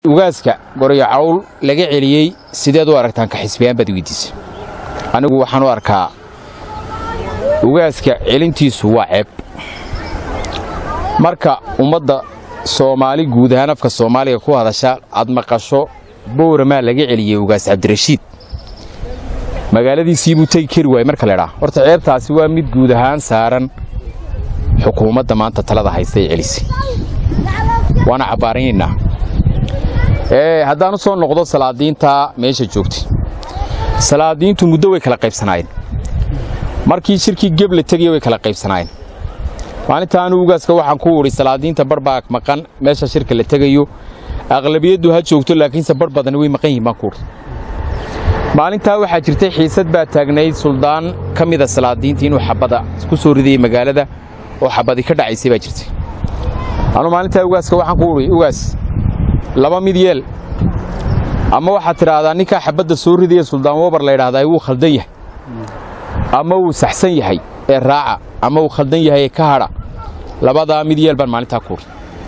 ugaaska goryo cawl laga celiyey sideed u aragtaan ka xisbiyaan baad weydiisay anigu waxaan u arkaa ugaaska celintiisu waa ceeb marka ummadda soomaali guud ahaan afka soomaaliga ku hadasha aad maqasho bowramaa laga celiyey ugaas cabdirashiid magaaladiisii buu tegi kari waayey marka ledhaa horta ceebtaasi waa mid guud ahaan saaran xukuumadda maanta talada haysta ee celisay waana cabbaaraynaynaa haddaan u soo noqdo salaadiinta meesha joogtay salaadiintu muddo way kala qaybsanaayeen markii shirkii gebla tegaya way kala qaybsanaayeen maalinta anu ugaaska waxaan ku udhi salaadiinta barbaa maqan meesha shirka la tegayo aqlabiyaddu ha joogto laakiinse bar badani way maqan yihin baan ku udhi maalintaa waxaa jirtay xiisad baa taagnayd suldaan ka mida salaadiinta inuu xabada ku soo ridayay magaalada oo xabadi ka dhacaysay baa jirtay anuu maalintaa ugaaska waxaan ku udhi ugaas laba mid yeel ama waxaad tidhaahdaa ninkaa xabadda soo ridaya suldaan wabar la ydhahdaa wuu khaldan yahay ama wuu saxsan yahay ee raaca ama uu khaldan yahay ee ka hadha labadaa mid yeel baan maalintaa ku udhi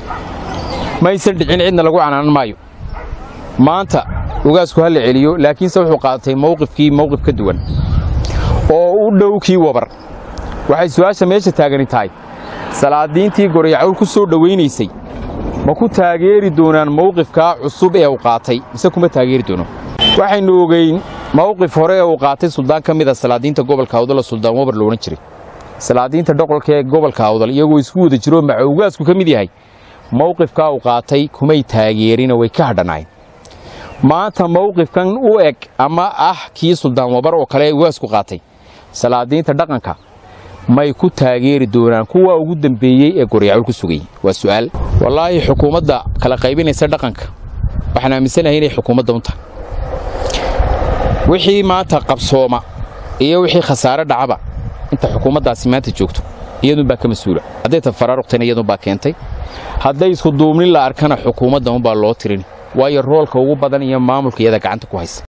maysan dhicin cidna lagu canaanan maayo maanta ugaasku ha la celiyo laakiinse wuxuu qaadatay mawqifkii mawqif ka duwan oo u dhow kii wabar waxay su'aasha meesha taagani tahay salaadiintii goryacawl ku soo dhowaynaysay ma ku taageeri doonaan mawqifkaa cusub ee uu qaatay mise kuma taageeri doono waxaynu ogeyn mawqif hore ee uu qaatay suldaan ka mida salaadiinta gobolka awdal suldaan wabar lo odhan jiray salaadiinta dhoqolka ee gobolka awdal iyagoo isku wada jiroo maca ugaasku ka mid yahay mawqifkaa uu qaatay kumay taageerina way ka hadhanaayeen maanta mawqifkan u eg ama ah kii suldaan wabar oo kale ugaasku qaatay salaadiinta dhaqanka may ku taageeri doonaan kuwa ugu dambeeyey ee goryacul ku sugayey waa su'aal wallaahi xukuumadda kala qaybinaysa dhaqanka waxaan aaminsanahay inay xukuumadda u tahay wixii maanta qabsooma iyo wixii khasaare dhacaba inta xukuumaddaasi maanta joogto iyadunbaa ka mas-uula hadday ta faraaruqtayna iyadunbaa keentay hadday isku duubnin la arkana xukuumadda unbaa loo tirin waayo roolka ugu badan iyo maamulka iyada gacanta ku haysa